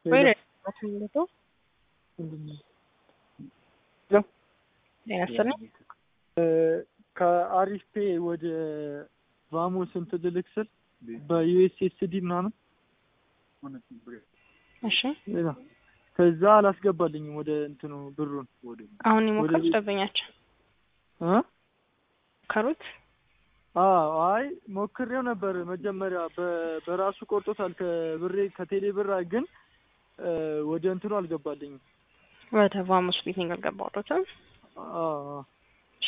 ወይ ሄሎ። ለቶ ምንድን ነው? ጤና ይስጥልኝ። ከአሪፍ ፔ ወደ ቫሞስ እንትን ልልክ ስል በዩኤስኤስዲ ምናምን እሺ ሌላ ከዛ አላስገባልኝም ወደ እንትኑ ብሩን አሁን የሞከሩት ወደ- ደንበኛቸው እ ከሩት አዎ አይ ሞክሬው ነበር መጀመሪያ በ- በራሱ ቆርጦታል ከብሬ ከቴሌ ብር ግን እ፣ ወደ እንትኑ አልገባልኝም ወደ ቫሙስ ሚቲንግ አልገባሁትም። አዎ አዎ። እሺ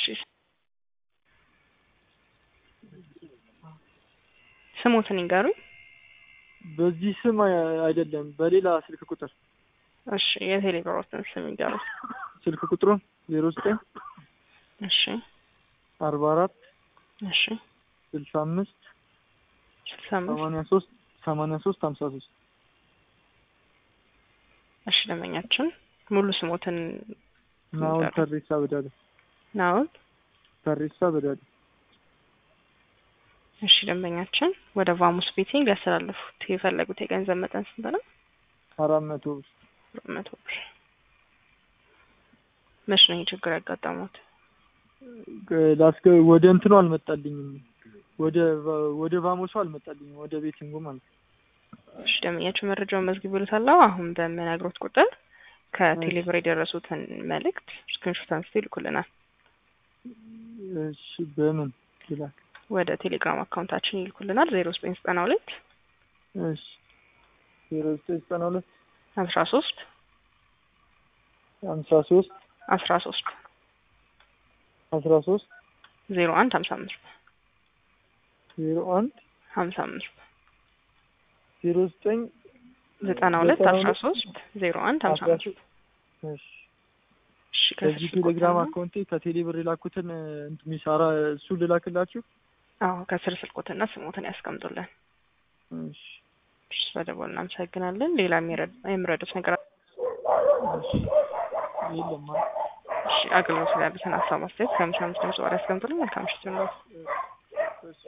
ስሙትን ይንገሩኝ። በዚህ ስም አይ- አይደለም በሌላ ስልክ ቁጥር እሺ የቴሌብሮትን ስም ይንገሩኝ። ስልክ ቁጥሩን ዜሮ ዘጠኝ እሺ አርባ አራት እሺ ስልሳ አምስት ስልሳ አምስት ሰማንያ ሶስት ሰማንያ ሶስት ሀምሳ ሶስት እሺ ደንበኛችን ሙሉ ስሞትን ናሁን ይንገሩኝ። ተሬሳ በዳለ ናውን ተሬሳ በዳለ እሺ ደንበኛችን ወደ ቫሙስ ቤቲንግ ሊያስተላልፉት የፈለጉት የገንዘብ መጠን ስንት ነው? አራት መቶ ብር ሁለት መቶ ብር። መች ነው ይህ ችግር ያጋጠሙት? ላስገ ወደ እንትኑ አልመጣልኝም ወደ ቫ- ወደ ቫሞሱ አልመጣልኝም ወደ ቤቲንጉ ማለት ነው። እሺ ደንበኛችን መረጃውን መዝግብ ይሉታል። አሁን በምነግሮት ቁጥር ከቴሌብር የደረሱትን መልእክት ስክሪንሾት አንስተው ይልኩልናል። እሺ በምን ይላል? ወደ ቴሌግራም አካውንታችን ይልኩልናል። ዜሮ ዘጠኝ ዘጠና ሁለት እሺ ዜሮ ዘጠኝ ዘጠና ሁለት አስራ ሶስት ሀምሳ ሶስት አስራ ሶስት አስራ ሶስት ዜሮ አንድ ሀምሳ አምስት ዜሮ አንድ ሀምሳ አምስት ዜሮ ዘጠኝ ዘጠና ሁለት ዘጠና አስራ ሁለት ሶስት ዜሮ አንድ ሀምሳ አስራ አምስት ሶስት እሺ እሺ በዚህ ከስር ቴሌግራም ስልኮትና- አካውንቴ ከቴሌ ብር የላኩትን እንትን ሚሳራ እሱ ልላክላችሁ። አዎ ከስር ስልኮትና ስሞትን ያስቀምጡልን። እሺ እሺ ስለደወሉ እናመሰግናለን። ሌላ የሚረድ- የሚረዱት ነገር አለ? እሺ የለም ማለት እሺ አገልግሎት ላይ ያሉትን ሀሳብ አስተያየት ከምሳ አምስት ድምጽ ወር ያስቀምጡልን። መልካም ምሽት ይሁንልዎት።